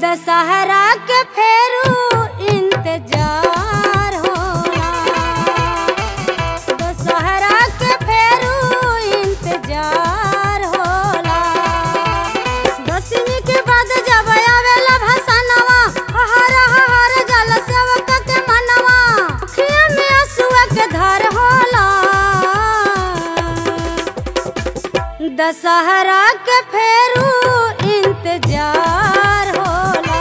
दशहरा के फेरू इंतजार होला दशहरा के फेरू इंतजार होला दसवीं के बाद जब आवेला भसनवा हर हर जल सेवक के मनवा अखिया में आंसुआ के धार होला दशहरा के फेरू इंतजार होला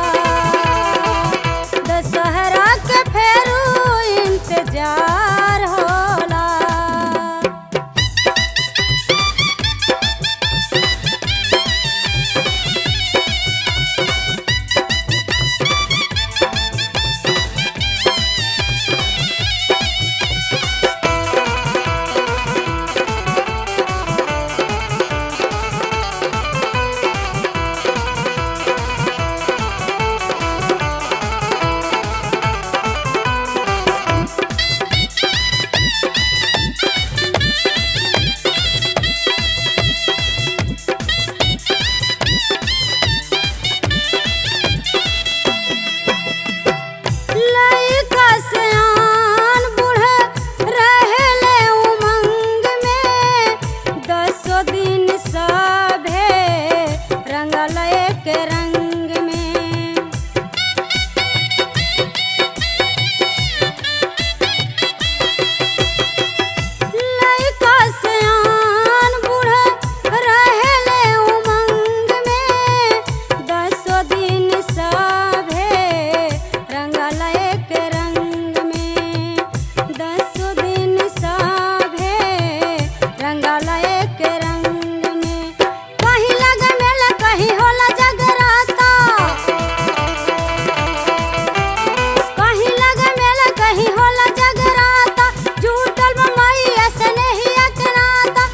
दशहरा के फेरू इंतजार होला लइका सयान बूढ़े रहेले उमंग में दसो दिन सभे रंगल एक रंग में लइका सयान बूढ़े रहेले उमंग में दसो दिन सभे रंगल एक रंग में दसो दिन सभे रंगल एक रंग में कहीं लग मेला कहीं होला जगराता कहीं लग मेला कहीं होला जगराता झूठल बम्बई ऐसे नहीं अकनाता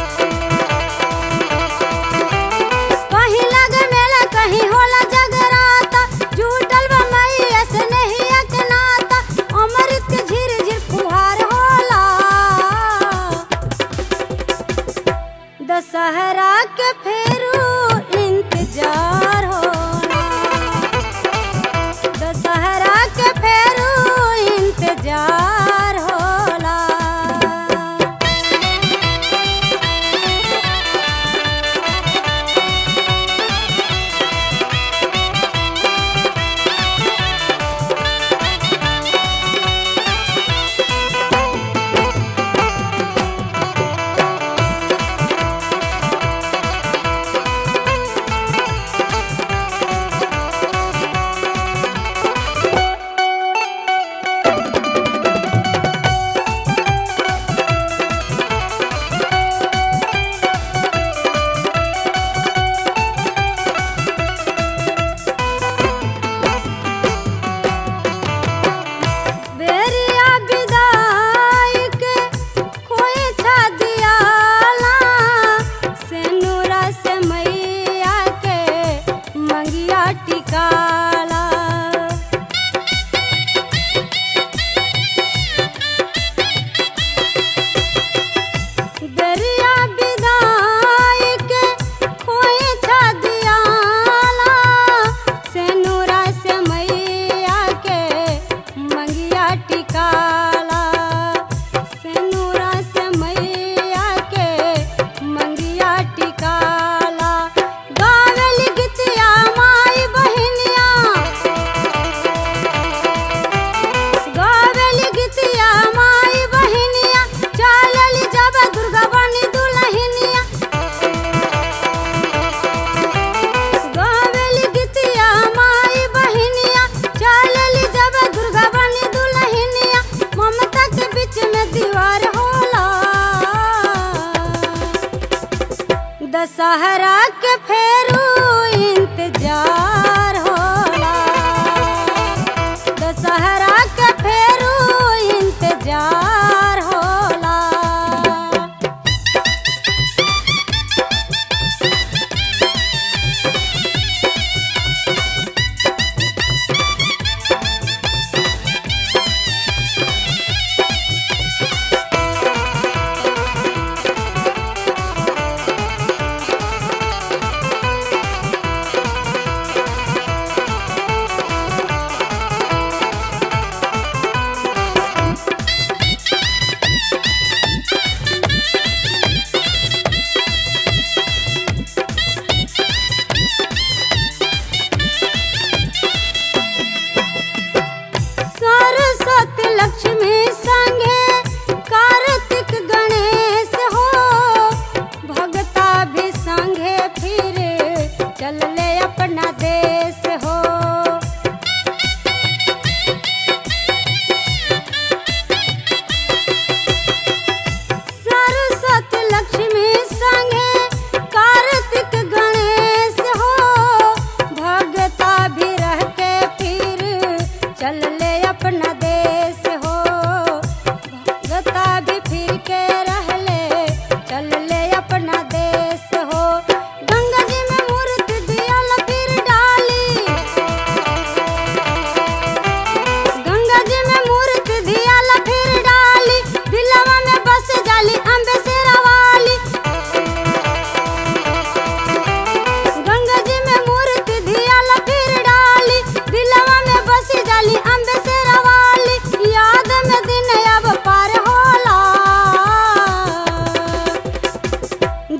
कहीं लग मेला कहीं होला जगराता झूठल बम्बई ऐसे नहीं अकनाता अमृत के झिर झिर फुहार होला दशहरा के फेरू इंतजार होला दशहरा के फेरू इंतजार होला बेरिया विदाई के कोई छा दियाला सेनुरा से मैया के मंगिया टिकाला बेरिया विदाई के कोई छा दियाला सेनुरा से मैया के मंगिया टिकाला सेनुरा से मैया के मंगिया टिकाला गावल गीतिया माई बहिनिया गावल गीतिया माई बहिनिया चलल जब दुर्गा बनी दुलहिनिया गावल गीतिया माई बहिनिया चलल जब दुर्गा बनी दुलहिनिया ममता के बीच में दीवार होला दशहरा के फेरू इंतजार होला दशहरा के फेरू इंतजार होला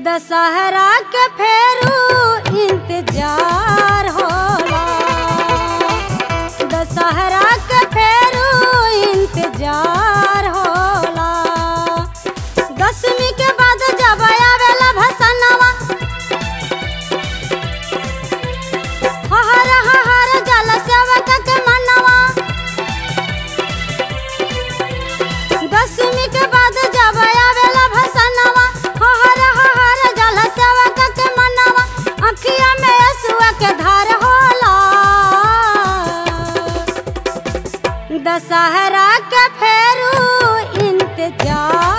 दशहरा के फेरू इंतजार होला दशहरा के फेरू इंतजार होला दसवीं के बाद जब आवेला भसनवा हहर हहर जल सेवक के मनवा दसवीं के बाद जब आवेला भसनवा हहर हहर जल सेवक के मनवा अखिया में असुआ के धार होला दशहरा के फेरू इंतजार